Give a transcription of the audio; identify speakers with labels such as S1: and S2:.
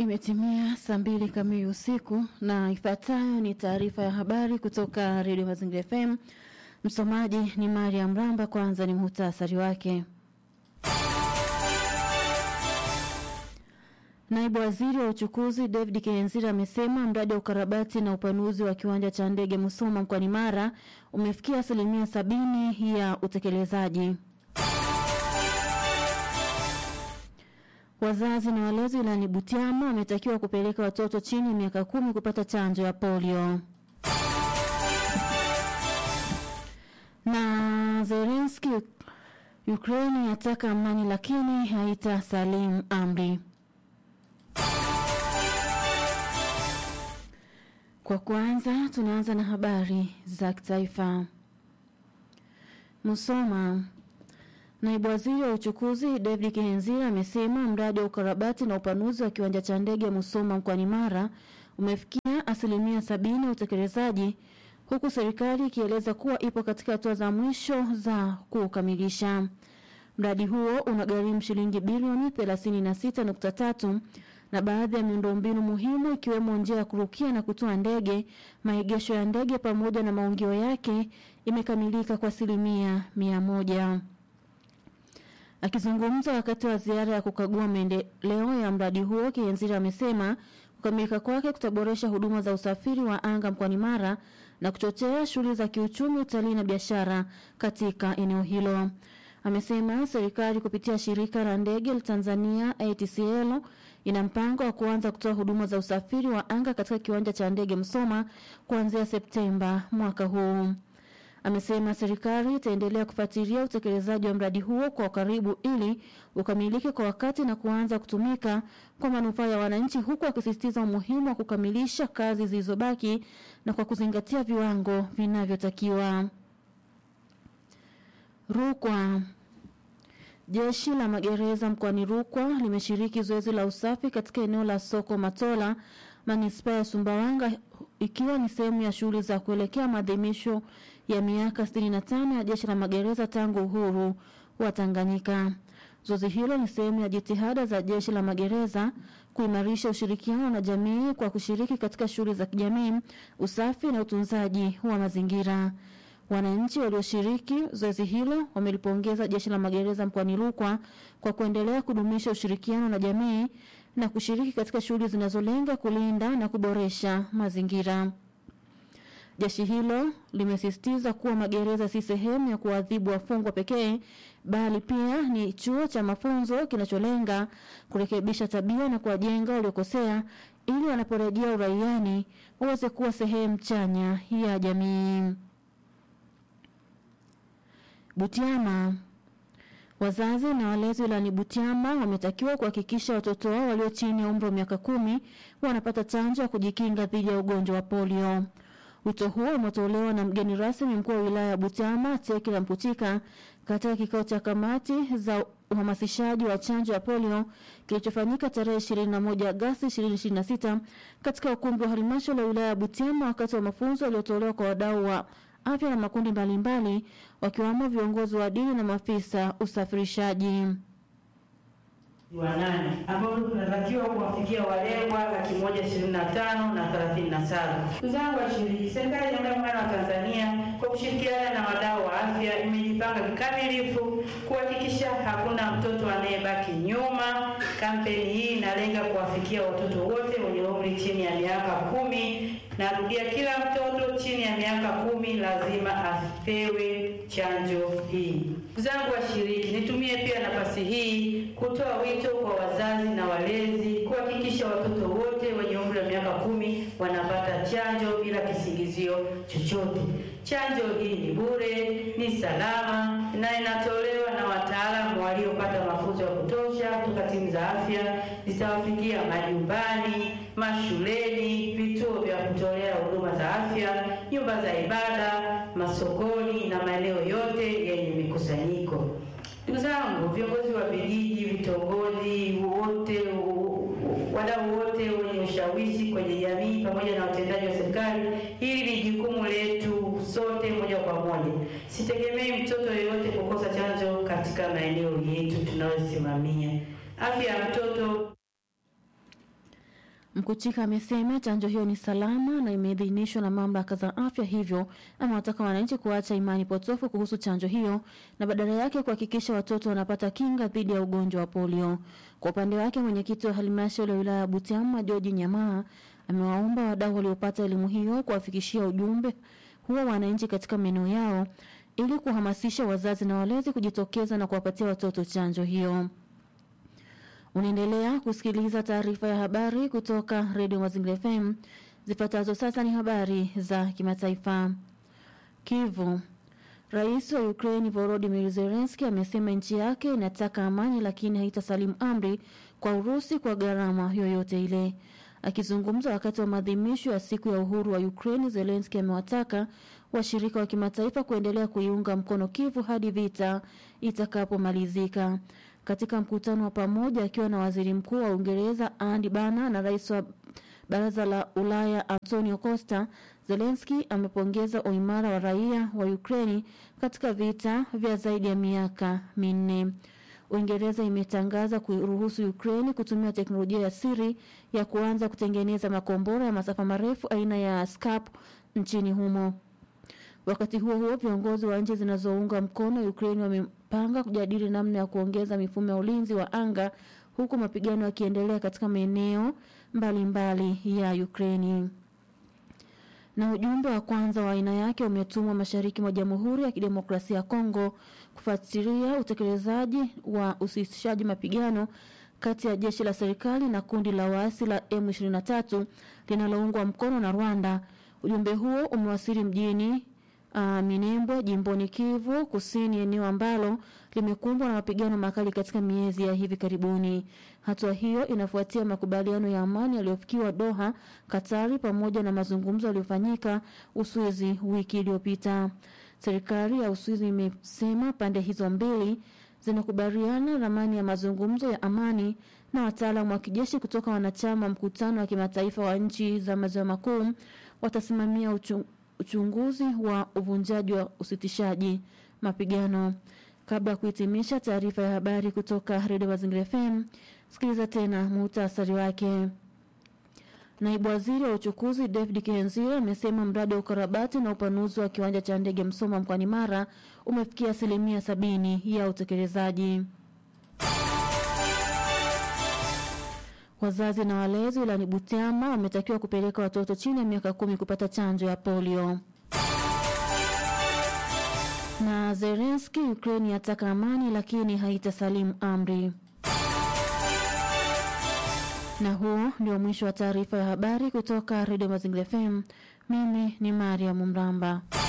S1: Imetimia saa mbili kamili usiku na ifuatayo ni taarifa ya habari kutoka redio Mazingira FM. Msomaji ni Mariam Ramba. Kwanza ni muhtasari wake. Naibu waziri wa uchukuzi David Kihenzira amesema mradi wa ukarabati na upanuzi wa kiwanja cha ndege Musoma mkoani Mara umefikia asilimia sabini ya utekelezaji. Wazazi na walezi wilayani Butiama wametakiwa kupeleka watoto chini ya miaka kumi kupata chanjo ya polio. Na Zelensky, Ukraine yataka amani lakini haitasalimu amri. Kwa kwanza tunaanza na habari za kitaifa. Musoma. Naibu waziri wa uchukuzi David Kihenzira amesema mradi wa ukarabati na upanuzi wa kiwanja cha ndege Musoma mkoani Mara umefikia asilimia sabini ya utekelezaji huku serikali ikieleza kuwa ipo katika hatua za mwisho za kukamilisha. Mradi huo unagharimu shilingi bilioni 36.3 na baadhi ya miundombinu muhimu ikiwemo njia ya kurukia na kutua ndege, maegesho ya ndege pamoja na maungio yake imekamilika kwa asilimia mia moja. Akizungumza wakati wa ziara ya kukagua maendeleo ya mradi huo, Kihenzira amesema kukamilika kwake kutaboresha huduma za usafiri wa anga mkoani Mara na kuchochea shughuli za kiuchumi, utalii na biashara katika eneo hilo. Amesema serikali kupitia shirika la ndege la Tanzania ATCL ina mpango wa kuanza kutoa huduma za usafiri wa anga katika kiwanja cha ndege Msoma kuanzia Septemba mwaka huu. Amesema serikali itaendelea kufuatilia utekelezaji wa mradi huo kwa karibu ili ukamilike kwa wakati na kuanza kutumika kwa manufaa ya wananchi, huku akisisitiza umuhimu wa kukamilisha kazi zilizobaki na kwa kuzingatia viwango vinavyotakiwa. Rukwa. Jeshi la magereza mkoani Rukwa limeshiriki zoezi la usafi katika eneo la soko Matola, manispaa ya Sumbawanga, ikiwa ni sehemu ya shughuli za kuelekea maadhimisho ya miaka 65 ya jeshi la magereza tangu uhuru wa Tanganyika. Zoezi hilo ni sehemu ya jitihada za jeshi la magereza kuimarisha ushirikiano na jamii kwa kushiriki katika shughuli za kijamii, usafi na utunzaji wa mazingira. Wananchi walioshiriki zoezi hilo wamelipongeza jeshi la magereza mkoani Rukwa kwa kuendelea kudumisha ushirikiano na jamii na kushiriki katika shughuli zinazolenga kulinda na kuboresha mazingira. Jeshi hilo limesisitiza kuwa magereza si sehemu ya kuadhibu wafungwa pekee bali pia ni chuo cha mafunzo kinacholenga kurekebisha tabia na kuwajenga waliokosea ili wanaporejea uraiani waweze kuwa sehemu chanya ya jamii. Butiama. Wazazi na walezi wilayani Butiama wametakiwa kuhakikisha watoto wao walio chini ya umri wa miaka kumi wanapata chanjo ya kujikinga dhidi ya ugonjwa wa polio. Wito huo umetolewa na mgeni rasmi mkuu wa wilaya ya Butiama Tekila Mputika katika kikao cha kamati za uhamasishaji wa chanjo ya polio kilichofanyika tarehe 21 Agosti 2026 katika ukumbi wa halmashauri ya wilaya ya Butiama wakati wa mafunzo yaliyotolewa kwa wadau wa afya na makundi mbalimbali wakiwamo viongozi wa dini na maafisa usafirishaji
S2: wa nane ambao tunatakiwa kuwafikia walengwa laki moja ishirini na tano na thelathini na saba. Ndugu zangu washiriki, serikali ya Jamhuri ya Muungano wa Tanzania kwa kushirikiana na wadau wa afya imejipanga kikamilifu kuhakikisha hakuna mtoto anayebaki nyuma. Kampeni hii inalenga kuwafikia watoto wote wenye umri chini ya miaka kumi. Narudia, kila mtoto chini ya miaka kumi lazima apewe chanjo hii. Ndugu zangu washiriki, nitumie pia nafasi hii kutoa wito kwa wazazi na walezi kuhakikisha watoto wote wenye umri wa miaka kumi wanapata chanjo bila kisingizio chochote. Chanjo hii ni bure, ni salama na inatolewa na wataalamu waliopata mafunzo ya kutosha kutoka timu za afya. Zitawafikia majumbani, mashuleni, vituo vya kutolea huduma za afya, nyumba za ibada, masokoni na maeneo yote yenye mikusanyiko. Ndugu zangu, viongozi wa vijiji, vitongoji, wote wadau wote wenye ushawishi kwenye jamii pamoja na watendaji wa serikali, hili ni jukumu letu sote moja kwa moja. Sitegemei mtoto yeyote kukosa chanjo katika maeneo yetu tunayosimamia. Afya ya mtoto
S1: Mkuchika amesema chanjo hiyo ni salama na imeidhinishwa na mamlaka za afya, hivyo amewataka wananchi kuacha imani potofu kuhusu chanjo hiyo na badala yake kuhakikisha watoto wanapata kinga dhidi ya ugonjwa wa polio. Kwa upande wake, mwenyekiti wa halmashauri ya wilaya ya Butiama George Nyamaa amewaomba wadau waliopata elimu hiyo kuwafikishia ujumbe huo wananchi katika maeneo yao ili kuhamasisha wazazi na walezi kujitokeza na kuwapatia watoto chanjo hiyo. Unaendelea kusikiliza taarifa ya habari kutoka Radio Mazingira FM. Zifuatazo sasa ni habari za kimataifa. Kivu. Rais wa Ukraine Volodymyr Zelensky amesema nchi yake inataka amani lakini haitasalimu amri kwa Urusi kwa gharama yoyote ile. Akizungumza wakati wa maadhimisho ya siku ya uhuru wa Ukraine, Zelensky amewataka washirika wa kimataifa kuendelea kuiunga mkono Kivu hadi vita itakapomalizika. Katika mkutano wa pamoja akiwa na waziri mkuu wa Uingereza Andy Bana na rais wa baraza la Ulaya Antonio Costa, Zelensky amepongeza uimara wa raia wa Ukraini katika vita vya zaidi ya miaka minne. Uingereza imetangaza kuruhusu Ukraini kutumia teknolojia ya siri ya kuanza kutengeneza makombora ya masafa marefu aina ya Scalp nchini humo. Wakati huo huo, viongozi wa nchi zinazounga mkono Ukraine wamepanga kujadili namna ya kuongeza mifumo ya ulinzi wa anga huku mapigano yakiendelea katika maeneo mbalimbali ya Ukraine. Na ujumbe wa kwanza wa aina yake umetumwa mashariki mwa Jamhuri ya Kidemokrasia ya Kongo kufuatilia utekelezaji wa usitishaji mapigano kati ya jeshi la serikali na kundi la waasi la M23 linaloungwa mkono na Rwanda. Ujumbe huo umewasili mjini uh, Minembwe jimboni Kivu Kusini, eneo ambalo limekumbwa na mapigano makali katika miezi ya hivi karibuni. Hatua hiyo inafuatia makubaliano ya amani yaliyofikiwa Doha, Katari, pamoja na mazungumzo yaliyofanyika Uswizi wiki iliyopita. Serikali ya Uswizi imesema pande hizo mbili zinakubaliana ramani ya mazungumzo ya amani na wataalamu wa kijeshi kutoka wanachama mkutano wa kimataifa wa nchi za maziwa makuu watasimamia uchung uchunguzi wa uvunjaji wa usitishaji mapigano. Kabla ya kuhitimisha taarifa ya habari kutoka Redio Mazingira FM, sikiliza tena muhtasari wake. Naibu waziri wa uchukuzi David Kihenzira amesema mradi wa ukarabati na upanuzi wa kiwanja cha ndege Msoma mkoani Mara umefikia asilimia sabini ya utekelezaji. Wazazi na walezi wilayani Butiama wametakiwa kupeleka watoto chini ya miaka kumi kupata chanjo ya polio. Na Zelensky, Ukraine yataka amani lakini haitasalimu amri. Na huo ndio mwisho wa taarifa ya habari kutoka Redio Mazingira FM. Mimi ni Mariam Mramba.